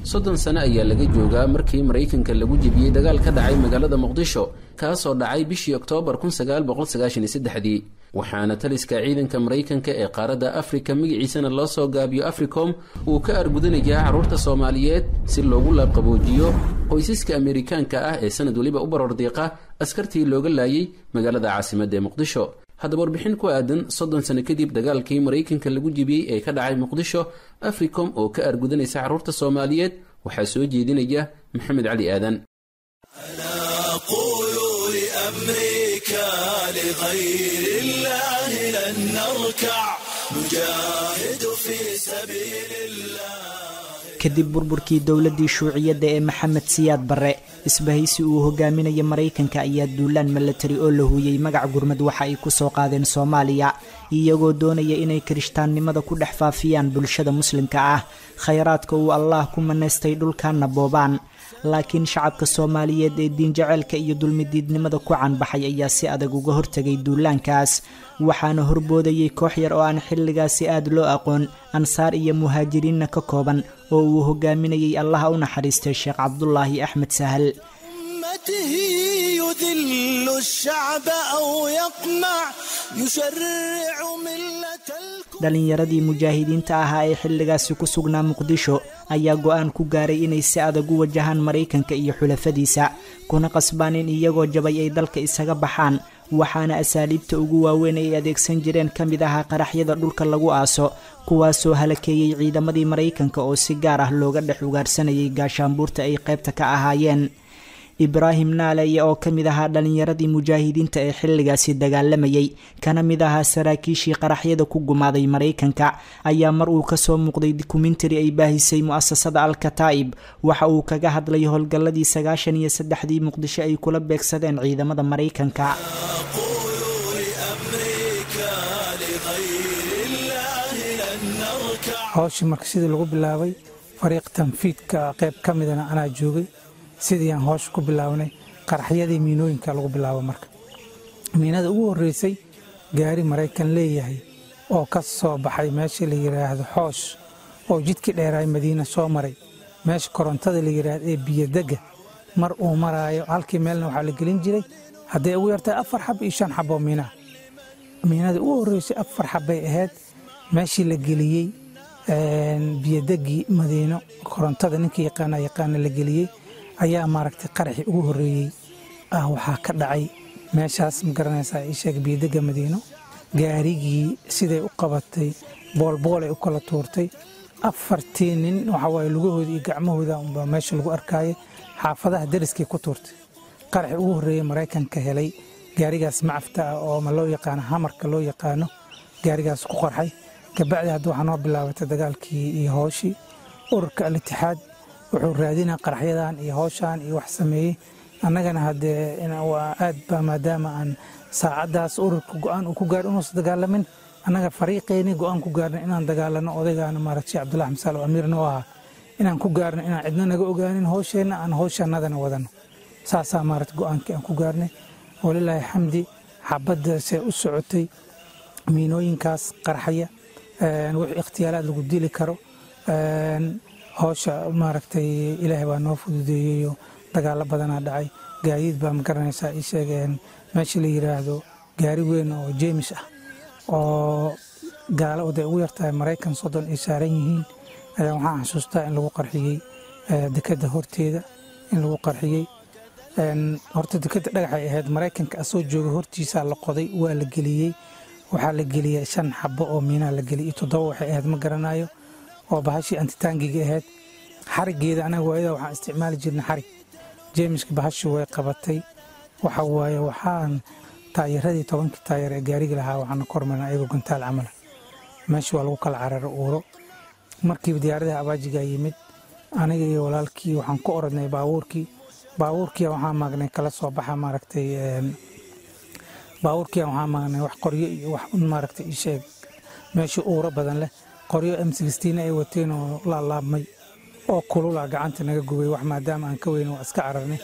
soddon sano ayaa laga joogaa markii maraykanka lagu jebiyey dagaal ka dhacay magaalada muqdisho kaasoo dhacay bishii oktoobar kunsagaalboqolsagaashanisddexdii waxaana taliska ciidanka maraykanka ee qaaradda afrika magaciisana loo soo gaabiyo africom uu ka argudanayaa carruurta soomaaliyeed si loogu laabqaboojiyo qoysaska amerikaanka ah ee sanad weliba u barordiiqa askartii looga laayay magaalada caasimadda ee muqdisho haddaba warbixin ku aadan soddon sano kadib dagaalkii maraykanka lagu jibiyey ee ka dhacay muqdisho africom oo ka argudanaysa carruurta soomaaliyeed waxaa soo jeedinaya maxamed cali aadan kadib burburkii dowladdii shuuciyadda ee maxamed siyaad barre isbahaysi uu hogaaminaya maraykanka ayaa duulaan milatari oo la huuyey magac gurmad waxa ay ku soo qaadeen soomaaliya iyagoo doonaya inay kirishtaannimada ku dhex faafiyaan bulshada muslimka ah khayraadka uu allaah ku manaystay dhulkanna boobaan laakiin shacabka soomaaliyeed ee diinjaceelka iyo dulmidiidnimada ku canbaxay ayaa si adag uga hortegay duulaankaas waxaana horboodayay koox yar oo aan xilligaasi aad loo aqoon ansaar iyo muhaajiriinna ka kooban oo uu hogaaminayay allaha u naxariistay sheekh cabdulaahi axmed sahal dhalinyaradii mujaahidiinta ahaa ee xilligaasi ku sugnaa muqdisho ayaa go-aan ku gaaray inay si adag u wajahaan maraykanka iyo xulafadiisa kuna qasbaan in iyagoo jabay ay dalka isaga baxaan waxaana asaaliibta ugu waaweyn ay adeegsan jireen ka mid ahaa qaraxyada dhulka lagu aaso kuwaasoo halakeeyey ciidamadii maraykanka oo si gaar ah looga dhex ugaarsanayay gaashaanbuurta ay qaybta ka ahaayeen ibraahim naaleye oo ka mid ahaa dhalinyaradii mujaahidiinta ee xilligaasi dagaalamayay kana mid ahaa saraakiishii qaraxyada ku gumaaday maraykanka ayaa mar uu kasoo muuqday dokumentari ay baahisay mu-asasada al-kataa'ib waxa uu kaga hadlay howlgalladii sagaashan iyo saddexdii muqdisho ay kula beegsadeen ciidamada maraykanka hawshii marka sidii lagu bilaabay fariiq tanfiidka qayb ka midana anaa joogay sidii aan hoosha ku bilaabnay qaraxyadii miinooyinka lagu bilaabo marka miinada ugu horreysay gaari maraykan leeyahay oo ka soo baxay meesha la yidhaahdo xoosh oo jidkii dheeraay madiina soo maray meesha korontada la yidhaahdo ee biyodegga mar uu maraayo halkii meelna waxaa la gelin jiray hadday ugu yartahay afar xab iyo shan xaboo miinaa miinada ugu horreysay afar xabbay ahayd meeshii la geliyey biyodeggii madiino korontada ninkii yaqaana yaqaana la geliyey ayaa maaragtay qaraxii ugu horreeyey ah waxaa ka dhacay meeshaas ma garanaysaa ii sheeg biyodegga madiino gaarigii siday u qabatay boolboolay u kala tuurtay afartii nin waxa waaye lugahooda iyo gacmahooda unbaa meesha lagu arkaayay xaafadaha dariskay ku tuurtay qaraxii ugu horreeyey maraykanka helay gaarigaas macafta ah oo ma loo yaqaano hamarka loo yaqaano gaarigaas ku qarxay kabacdi hadda waxaa noo bilaabatay dagaalkii iyo hooshii ururka al-itixaad wuxuu raadinaa qaraxyadan iyo howshan iyo wax sameeyey annagana haddee waa aad ba maadaama aan saacaddaas ururka go-aan uu ku gaar inuusan dagaalamin annaga fariiqeeni go-aan ku gaarna inaan dagaalano odaygaana maaragta sheekh cabdullahi xamsaal oo amiirna u ahaa inaan ku gaarno inaan cidna naga ogaanin howsheenna aan howshanadana wadano saasaa maaragta go-aankii aan ku gaarnay walilaahi xamdi xabaddaasee u socotay miinooyinkaas qarxaya wixii ikhtiyaalaad lagu dili karo howsha maaragtay ilaahay baa noo fududeeyeyo dagaalo badanaa dhacay gaadiid baa ma garanaysaa ii sheegeen meesha la yidhaahdo gaari weyn oo jeemis ah oo gaalo oday ugu yartahay maraykan soddon ay saaran yihiin ayaa waxaan xasuustaa in lagu qarxiyey dekedda horteeda in lagu qarxiyey horta dekedda dhagaxay ahayd maraykanka asoo jooga hortiisaa la qoday waa la geliyey waxaa la geliyey shan xabo oo miinaa la geliyey toddoba waxay ahayd ma garanayo oo bahashii antitaangiga ahayd xarigeeda anaga waayada waxaan isticmaali jirnay xarig jeemiska bahashi way qabatay waxa waaye waxaan taayaradii tobankii taayar ee gaariga lahaa waxaana kormarna ayagoo gantaal camala meesha waa lagu kala cararo uuro markiiba diyaaradaha abaajigaa yimid aniga iyo walaalkii waxaan ku orodnay baabuurkii baabuurkiia waxaa maagnay kala soo baxa maaragtay baabuurkiia waxaa maagnay wax qoryo iyo wax un maaragtay ii sheeg meeshii uuro badan leh qoryo m sixteen ay wateen oo laalaabmay oo kulula gacanta naga gubay wax maadaama aan ka weyn waa iska cararnay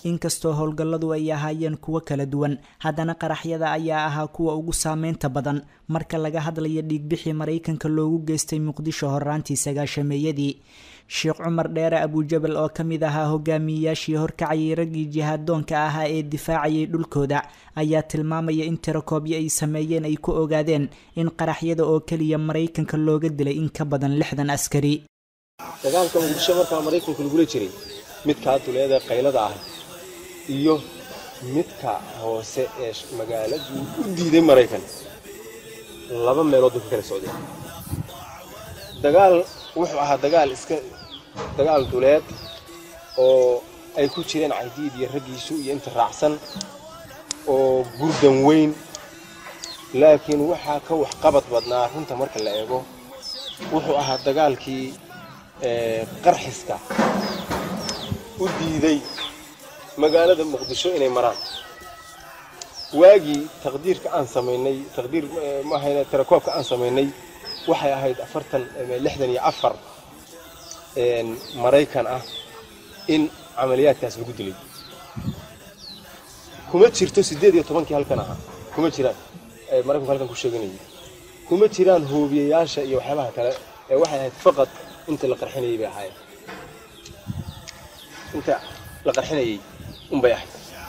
inkastoo howlgalladu ay ahaayeen kuwo kala duwan haddana qaraxyada ayaa ahaa kuwa ugu saameynta badan marka laga hadlayo dhiigbixii maraykanka loogu geystay muqdisho horaantii sagaashameeyadii sheekh cumar dheere abujabal oo ka mid ahaa hogaamiyeyaashii horkacayay raggii jihaadoonka ahaa ee difaacayay dhulkooda ayaa tilmaamaya in tirakoobyo ay sameeyeen ay ku ogaadeen in qaraxyada oo keliya maraykanka looga dilay in ka badan lixdan askari dagaalka muqdisho markaa maraykanka lagula jiray midkaa duleeda qaylada ah iyo midka hoose ee magaaladu u diiday maraykan laba meelood bay ka kala socdeen dagaal wuxuu ahaa dagaal iska dagaal duleed oo ay ku jireen caydiid iyo raggiisu iyo inta raacsan oo gurdan weyn laakiin waxaa ka waxqabad badnaa runta marka la eego wuxuu ahaa dagaalkii qarxiska u diiday magaalada muqdisho inay maraan waagii taqdiirka aan samaynay taqdiir maahayna tirakoobka aan samaynay waxay ahayd afartan lixdan iyo afar maraykan ah in camaliyaadkaas lagu dilay kuma jirto siddeed iyo tobankii halkan ahaa kuma jiraan maraykanku halkan ku sheeganayay kuma jiraan hoobiyayaasha iyo waxyaabaha kale ee waxay ahayd faqad inta la qarxinayay bay ahaayeen inta la qarxinayay unbay ahayd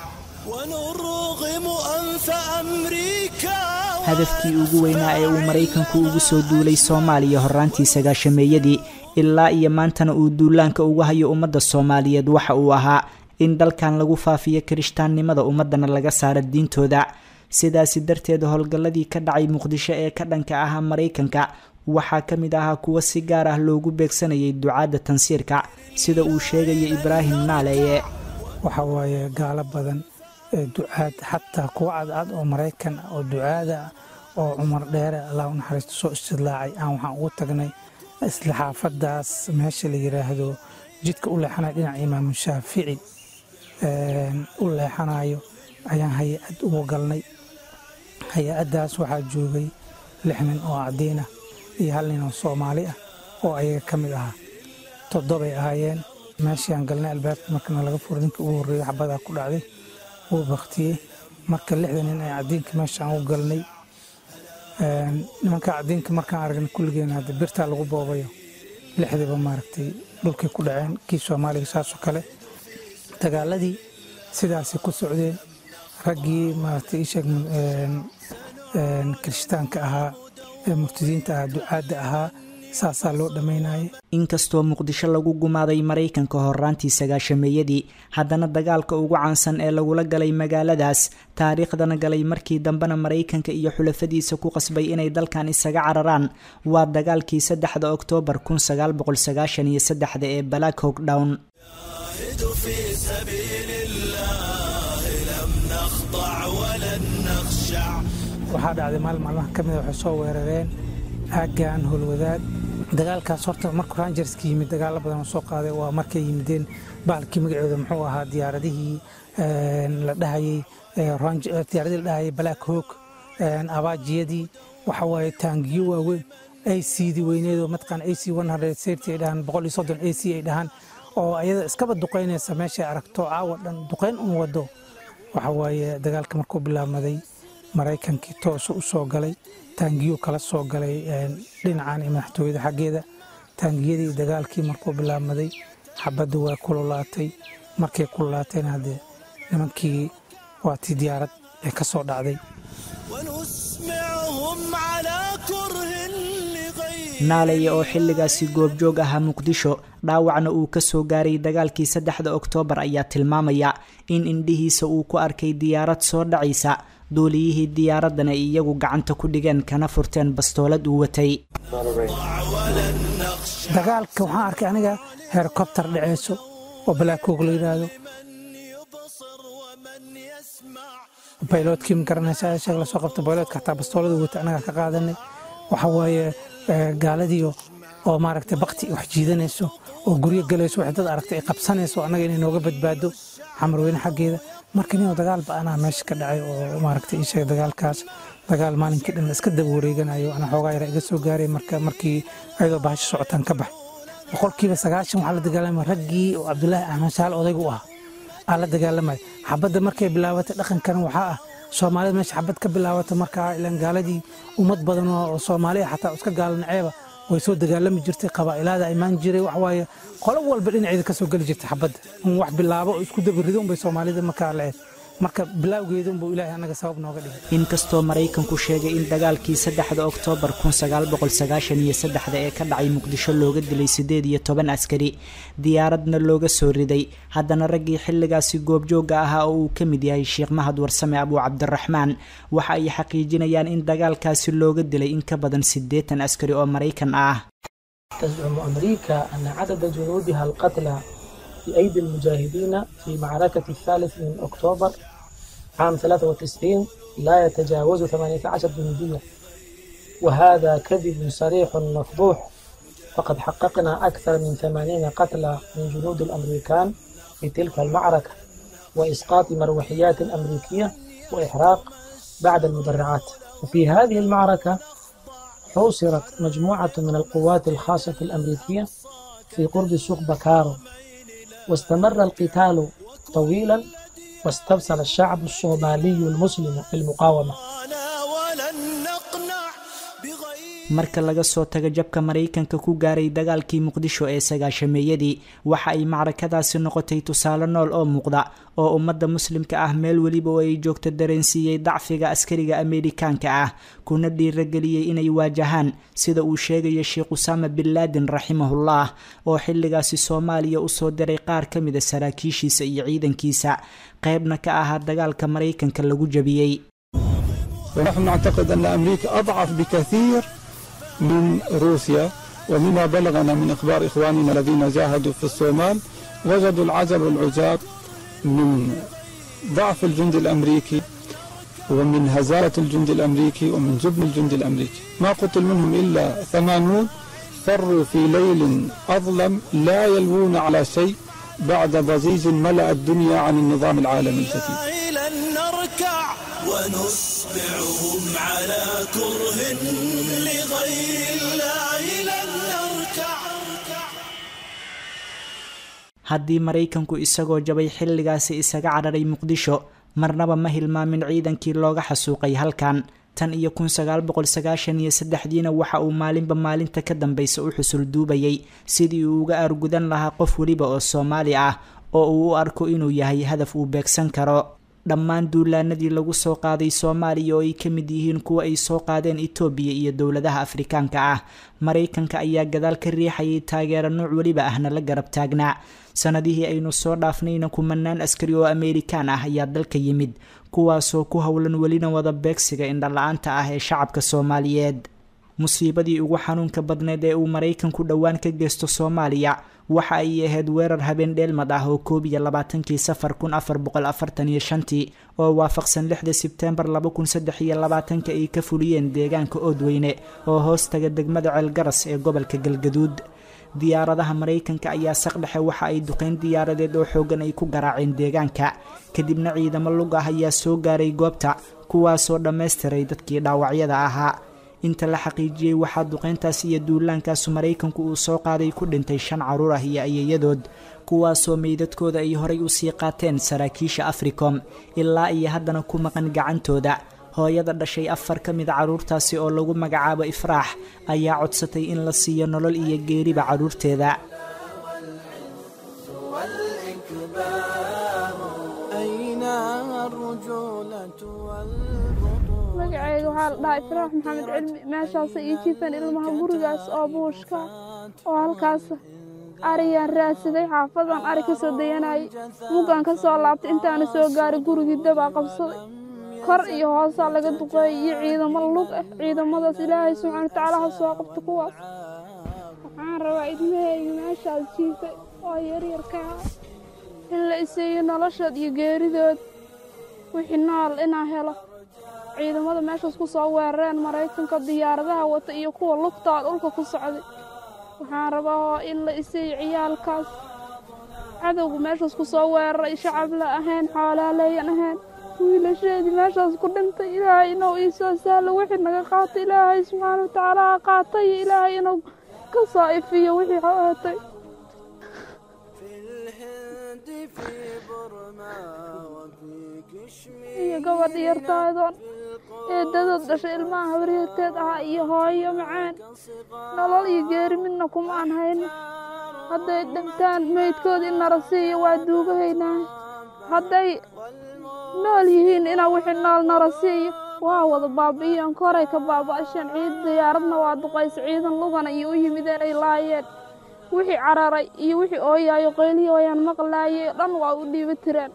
hadafkii ugu weynaa ee uu maraykanku ugu soo duulay soomaaliya horaantii sagaashameeyadii ilaa iyo maantana uu duulaanka ugu hayo ummadda soomaaliyeed waxa uu ahaa in dalkan lagu faafiyo kirishtaannimada ummadana laga saaro diintooda sidaasi darteed howlgalladii ka dhacay muqdisho ee ka dhanka ahaa maraykanka waxaa ka mid ahaa kuwo si gaar ah loogu beegsanayay ducaadda tansiirka sida uu sheegaya ibraahim naaleye waxa waaye gaalo badan ducaad xataa kuwa cadcad oo maraykan ah oo ducaada ah oo cumar dheere allah u naxariisto soo istidlaacay aan waxaan ugu tagnay isla xaafadaas meesha la yiraahdo jidka u leexanayo dhinaca imaamu shaafici u leexanayo ayaan hay-ad ugu galnay hay-addaas waxaa joogay lix nin oo cadiin ah iyo hal nin oo soomaali ah oo ayaga ka mid ahaa toddobay ahaayeen meeshii aan galnay albaabka markana laga furo ninka ugu horreeyey xabadaa ku dhacday wuu baktiyey marka lixda nin ee cadiinka meesha aan u galnay nimanka cadiinka markaan aragnay kulligeena hadda birtaa lagu boobayo lixdiiba maaragtay dhulkay ku dhaceen kii soomaaliga saasoo kale dagaaladii sidaasay ku socdeen raggii maaragtay isheeg kirishtaanka ahaa ee murtadiinta ahaa ducaadda ahaa saasaa loo dhammaynayay inkastoo muqdisho lagu gumaaday maraykanka horaantii sagaashameeyadii haddana dagaalka ugu caansan ee lagula galay magaaladaas taariikhdana galay markii dambena maraykanka iyo xulafadiisa ku qasbay inay dalkan isaga cararaan waa dagaalkii saddexda oktoobar kun sagaal boqol sagaashan iyo saddexda ee black hog down waxaa dhacday maalin maalmaha ka mida waxay soo weerareen aaggan howlwadaad dagaalkaas horta markuu rangerska yimid dagaalo badan oo soo qaaday waa markay yimideen bahalkii magaceeda muxuu ahaa diyaaradihii la dhahayey diyaaradii la dhahayay black hawk abaajiyadii waxa waaye taangiyo waaweyn acdii weyneedoo mataqaan ac safety ay dhahaan boqol iyo soddon ac ay dhahaan oo ayada iskaba duqaynaysa meeshay aragto caawa dhan duqayn un wado waxa waaye dagaalka markuu bilaabmaday maraykankii toosu u soo galay taangiyuu kala soo galay dhinacan iyo madaxtooyada xaggeeda taangiyadii dagaalkii markuu bilaabmaday xabadda waa kululaatay markay kululaatayna haddee nimankii waatii diyaarad ee ka soo dhacday naaleye oo xilligaasi goobjoog ahaa muqdisho dhaawacna uu ka soo gaaray dagaalkii saddexda oktoobar ayaa tilmaamaya in indhihiisa uu ku arkay diyaarad soo dhacaysa duuliyihii diyaaraddan ay iyagu gacanta ku dhigeen kana furteen bastoolad uu watay dagaalka waxaan arkay aniga helikobtar dhaceyso oo balaakoog la yidhaahdo bayloodkii ma garanaysa sheeg lasoo qabta bayloodka hataa bastoolada wata anaga ka qaadanay waxa waaye gaaladiio oo maaragtay bakti wax jiidanayso oo guryo galayso wax dad aragtay ay qabsanayso annaga inay nooga badbaado xamarweyne xaggeeda marka ninoo dagaal ba-anaa meesha ka dhacay oo maaragtay ii sheeg dagaalkaas dagaal maalinkii dhan iska daba wareeganayo ana xoogaa yara iga soo gaaray marka markii ayadoo bahasho socotaan ka bax boqolkiiba sagaashan waxaa la dagaalamay raggii oo cabdulaahi axmed shaal odaygu u ahaa aa la dagaalamaya xabadda markay bilaabatay dhaqankan waxaa ah soomaalida meesha xabad ka bilaabata markaa ilan gaaladii ummad badan oo soomaaliya xataa iska gaalanaceeba way soo dagaalami jirtay qabaa'ilaada imaan jiray waxwaaye qolo walba dhinaceeda ka soo geli jirtay xabadda un wax bilaabo oo isku dabarido unbay soomaalida markaa la-eed marka bilaawgeeda unbuu ilaahay annaga sabab nooga dhigay inkastoo maraykanku sheegay in dagaalkii saddexda oktoobar iyo saddexda ee ka dhacay muqdisho looga dilay siddeed iyo toban askari diyaaradna looga soo riday haddana raggii xilligaasi goobjooga ahaa oo uu ka mid yahay sheekh mahad warsame abuu cabdiraxmaan waxa ay xaqiijinayaan in dagaalkaasi looga dilay in ka badan siddeetan askari oo maraykan ah تزعم أمريكا أن عدد جنودها القتلى في أيدي المجاهدين في معركة الثالث من أكتوبر عام 93 لا يتجاوز 18 جنديا وهذا كذب صريح مفضوح فقد حققنا أكثر من 80 قتلى من جنود الأمريكان في تلك المعركة وإسقاط مروحيات أمريكية وإحراق بعد المدرعات وفي هذه المعركة حوصرت مجموعة من القوات الخاصة الأمريكية في قرب سوق بكارو واستمر القتال طويلا واستبصر الشعب الصومالي المسلم في المقاومة marka laga soo tago jabka maraykanka ku gaaray dagaalkii muqdisho ee sagaashameeyadii waxa ay macrakadaasi noqotay tusaale nool oo muuqda oo ummadda muslimka ah meel weliba oo ay joogto dareensiiyey dacfiga askariga ameerikaanka ah kuna dhiirageliyey inay waajahaan sida uu sheegaya sheekh usaama bin laadin raximahullah oo xilligaasi soomaaliya usoo diray qaar ka mida saraakiishiisa iyo ciidankiisa qeybna ka ahaa dagaalka maraykanka lagu jabiyey ونحن نعتقد أن أمريكا أضعف بكثير من روسيا ومما بلغنا من إخبار إخواننا الذين جاهدوا في الصومال وجدوا العجب والعجاب من ضعف الجند الأمريكي ومن هزالة الجند الأمريكي ومن جبن الجند الأمريكي ما قتل منهم إلا ثمانون فروا في ليل أظلم لا يلوون على شيء بعد ضجيج ملأ الدنيا عن النظام العالمي الجديد ونصبعهم على كره لغير الله لن نركع haddii maraykanku isagoo jabay xilligaasi isaga cararay muqdisho marnaba ma hilmaamin ciidankii looga xasuuqay halkan tan iyo kun sagaal boqol sagaashan iyo saddexdiina waxa uu maalinba maalinta ka dambaysa u xusul duubayay sidii uu uga aargudan lahaa qof weliba oo soomaali ah oo uu u arko inuu yahay hadaf uu beegsan karo dhammaan duulaanadii lagu soo qaaday soomaaliya oo ay ka mid yihiin kuwa ay soo qaadeen etoobiya iyo dowladaha afrikaanka ah maraykanka ayaa gadaal ka riixayay taageero nooc weliba ahna la garab taagnaa sanadihii aynu soo dhaafnayna kumanaan askari oo ameerikaan ah ayaa dalka yimid kuwaasoo ku howlan welina wada beegsiga indhala-aanta ah ee shacabka soomaaliyeed musiibadii ugu xanuunka badneed ee uu maraykanku dhowaan ka geysto soomaaliya waxa ay ahayd weerar habeen dheelmad ah oo koob iyo labaatankii safar kun afar boqol afartan iyo shantii oo waafaqsan lixda sebteembar laba kun saddex iyo labaatanka ay ka fuliyeen deegaanka oodweyne oo hoos taga degmada ceelgaras ee gobolka galgaduud diyaaradaha maraykanka ayaa saqdhexe waxa ay duqeyn diyaaradeed oo xoogan ay ku garaaceen deegaanka kadibna ciidamo lug ah ayaa soo gaaray goobta kuwaasoo dhammaystiray dadkii dhaawacyada ahaa inta la xaqiijiyey waxaa duqeyntaas iyo duulaankaasu maraykanku uu soo qaaday ku dhintay shan caruur ah iyo ayayadood kuwaasoo meydadkooda ay horay usii qaateen saraakiisha africom ilaa iyo haddana ku maqan gacantooda hooyada dhashay afar ka mida carruurtaasi oo lagu magacaabo ifraax ayaa codsatay in la siiyo nolol iyo geeriba carruurteeda magacayga waxaa la dhahaa ifraax maxamed cilmi meeshaasa ii jiifan ilmaha gurigaas oo buushka oo halkaas ariyaan raadsaday xaafadan ari ka soo dayanayay muggaan ka soo laabtay intaana soo gaaray gurigii dabaa qabsaday kor iyo hoosaa laga duqeeyay iyo ciidamo lug ah ciidamadaas ilaahay subxaana watacaala ha soo qabta kuwaas waxaan rabaa idmahayga meeshaas jiifay oo yaryarkaa in la iseeyo noloshood iyo geeridood wixii nool inaan helo ciidamada meeshaas ku soo weerareen maraykanka diyaaradaha wata iyo kuwa lugtaa dhulka ku socday waxaan rabaa oo in la iseeyo ciyaalkaas cadowga meeshaas ku soo weeraray shacab la ahayn xoolaaleeyan ahayn wiilasheedii meeshaas ku dhintay ilaahay inuu ii soo sahlo wixii naga qaatay ilaahay subxaana watacaala ha qaatay iyo ilaahay inuu ka soo ifiyo wixii hootay iyo gabadh yartaadoon eedadood dhashay ilmaha habaryarteed ahaa iyo hooyo macaan nolol iyo geeri midna kuma aan hayno hadday dhintaan meydkoodii nara siiyo waa duugahaynaa hadday nool yihiin inaa wixii nool nara siiyo waa wada baabi'iyeen koray ka baaba'asheen ciid diyaaradna waa duqaysa ciidan lugana iyo u yimideen ay laayeen wixii cararay iyo wixii ooyaayo qaylihi wayaan maqlaayay dhan waa u dhiiba tireen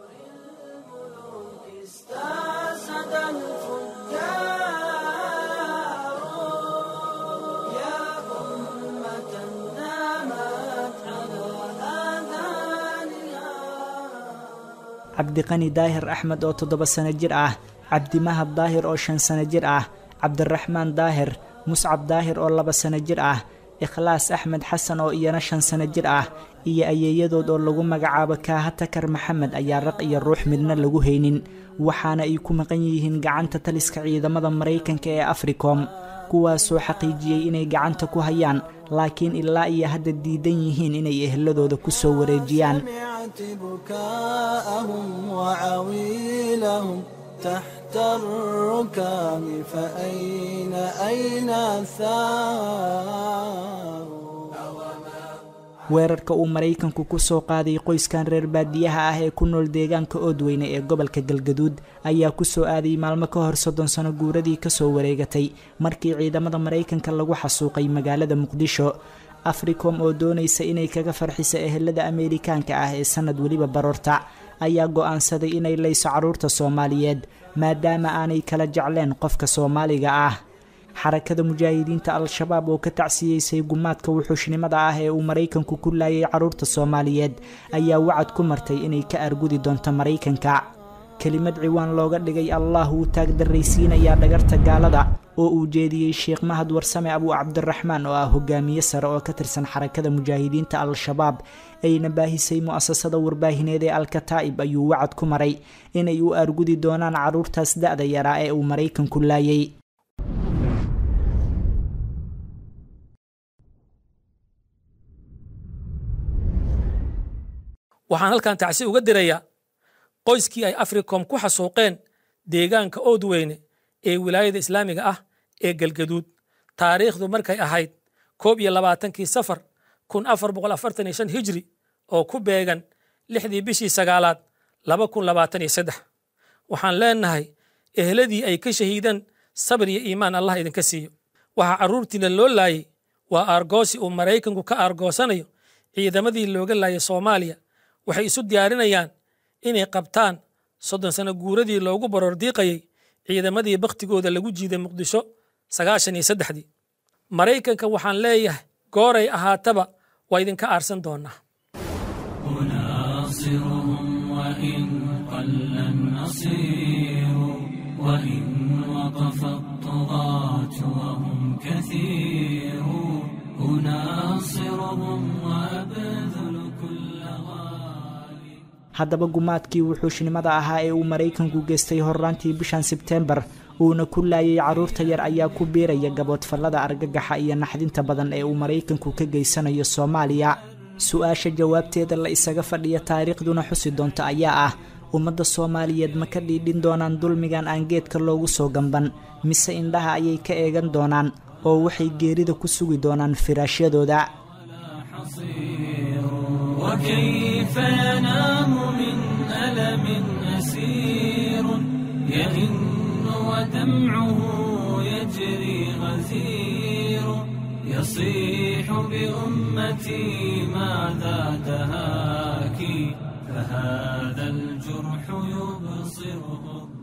cabdiqani daahir axmed oo toddoba sano jir ah cabdimahad daahir oo shan sano jir ah cabdiraxmaan daahir muscab daahir oo laba sano jir ah ikhlaas axmed xasan oo iyana shan sano jir ah iyo ayeeyadood oo lagu magacaabo kaaha takar maxamed ayaa raq iyo ruux midna lagu haynin waxaana ay ku maqan yihiin gacanta taliska ciidamada maraykanka ee africom kuwaasoo xaqiijiyey inay gacanta ku hayaan laakiin ilaa iyo hadda diidan yihiin inay eheladooda ku soo wareejiyaan تحت الركام فأين أين الثار weerarka uu maraykanku ku soo qaaday qoyskan reer baadiyaha ah ee ku nool deegaanka oodweyne ee gobolka galgaduud ayaa ku soo aaday maalmo ka hor soddon sano guuradii ka soo wareegatay markii ciidamada maraykanka lagu xasuuqay magaalada muqdisho africom oo doonaysa inay kaga farxiso ehelada ameerikaanka ah ee sanad weliba baroorta ayaa go'aansaday inay layso carruurta soomaaliyeed maadaama aanay kala jecleen qofka soomaaliga ah xarakada mujaahidiinta al-shabaab oo ka tacsiyeysay gumaadka wuxuushnimada ah ee uu maraykanku ku laayay carruurta soomaaliyeed ayaa wacad ku martay inay ka argudi doonto maraykanka kelimad ciwaan looga dhigay allah wuu taagdarraysiinayaa dhagarta gaalada oo uu jeediyey sheekh mahad warsame abuu cabdiraxmaan oo ah hogaamiye sare oo ka tirsan xarakada mujaahidiinta al-shabaab ayna baahisay mu'asasada warbaahineed ee alkataa'ib ayuu wacad ku maray inay u argudi doonaan carruurtaas da-da yaraa ee uu maraykanku laayay waxaan halkan tacsi uga dirayaa qoyskii ay africom ku xasuuqeen deegaanka oodweyne ee wilaayada islaamiga ah ee galgaduud taariikhdu markay ahayd koob iyo labaatankii safar kun afar boqol afartan iyo shan hijri oo ku beegan lixdii bishii sagaalaad laba kun labaatan iyo saddex waxaan leenahay ehladii ay ka shahiideen sabir iyo iimaan allah idinka siiyo waxaa carruurtiina loo laayay waa aargoosi uu maraykanku ka aargoosanayo ciidamadii looga laayay soomaaliya waxay isu diyaarinayaan inay qabtaan soddon sano guuradii loogu baroordiiqayay ciidamadii bakhtigooda lagu jiiday muqdisho sagaashan iyo saddexdii maraykanka waxaan leeyahay gooray ahaataba waa idinka aarsan doonaa أناصرهم وإن قل النصير وإن وقف الطغاة وهم كثير أناصرهم وأبذل كل غالي haddaba gumaadkii wuxuushnimada ahaa ee uu maraykanku geystay horraantii bishan sebteembar uuna ku laayay carruurta yar ayaa ku biiraya gaboodfallada argagaxa iyo naxdinta badan ee uu maraykanku ka geysanayo soomaaliya su-aasha jawaabteeda la isaga fadhiya taariikhduna xusi doonta ayaa ah ummadda soomaaliyeed ma ka dhiidhin doonaan dulmigan aan geedka loogu soo gamban mise indhaha ayay ka eegan doonaan oo waxay geerida ku sugi doonaan firaashyadooda وكيف ينام من ألم أسير يئن ودمعه يجري غزير يصيح بأمتي ماذا دهاك فهذا الجرح يبصره